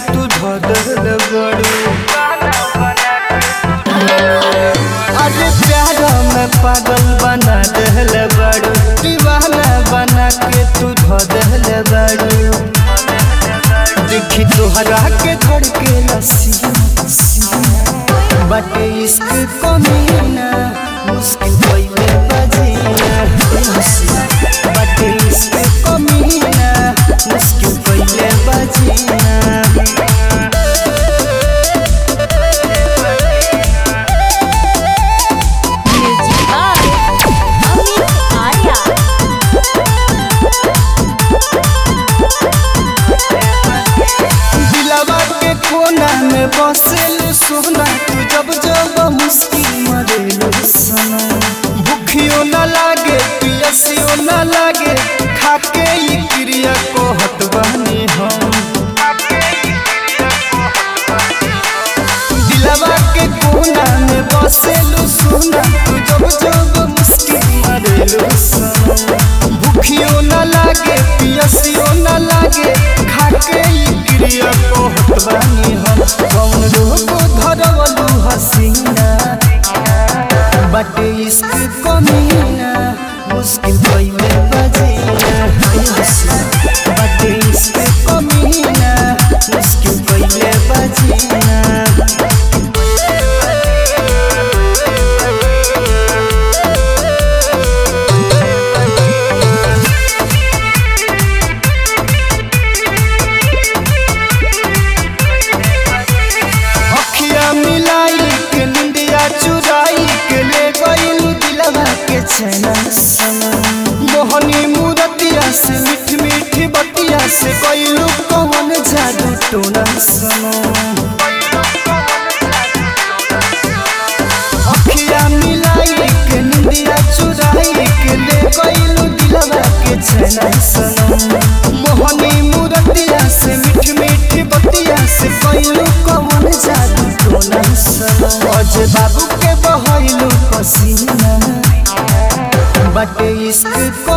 तू धदल बड़ू अरे प्यार में पागल बना दहल बड़ू दीवाना बना के तू धदल बड़ू देखी तोहरा के धड़के लसी बटे इश्क कमीना मुश्किल पहिले बजीना बटे इश्क कमीना मुश्किल पहिले बजीना म्यूजिक बाय अमित आर्या दिलवा के कोना में बसेल सोना तू जब जब मुश्किल मरेलू सना भूखियो न लागे पियसियो न लागे खाके ई क्रिया को हटवानी हम दिलवा के कोना में बसेलू सोना तू जब जब मुश्किल मरेलू सना भूखियो न लागे पियसियो न लागे खाके ई क्रिया को हटवानी हम कौन रोग धरवलू हसीना बटे इश्क कमीना मुश्किल पहिले बजीना बटे इश्क कमीना मुश्किल पहिले बजीना अखिया मिलाई के निंदिया चुराई के ले गईल दिलवा के चैना सनम मोहनी मूरतिया से मीठ मीठ बतिया से गईल कौन जादू टोना सनम अखिया मिलाई के निंदिया चुराई के ले गईल दिलवा के चैना सनम मोहनी मूरतिया से मीठ मीठ बतिया से गईल कौन जादू टोना सनम अज बाबू के बहैलू पसीना बटे इश्क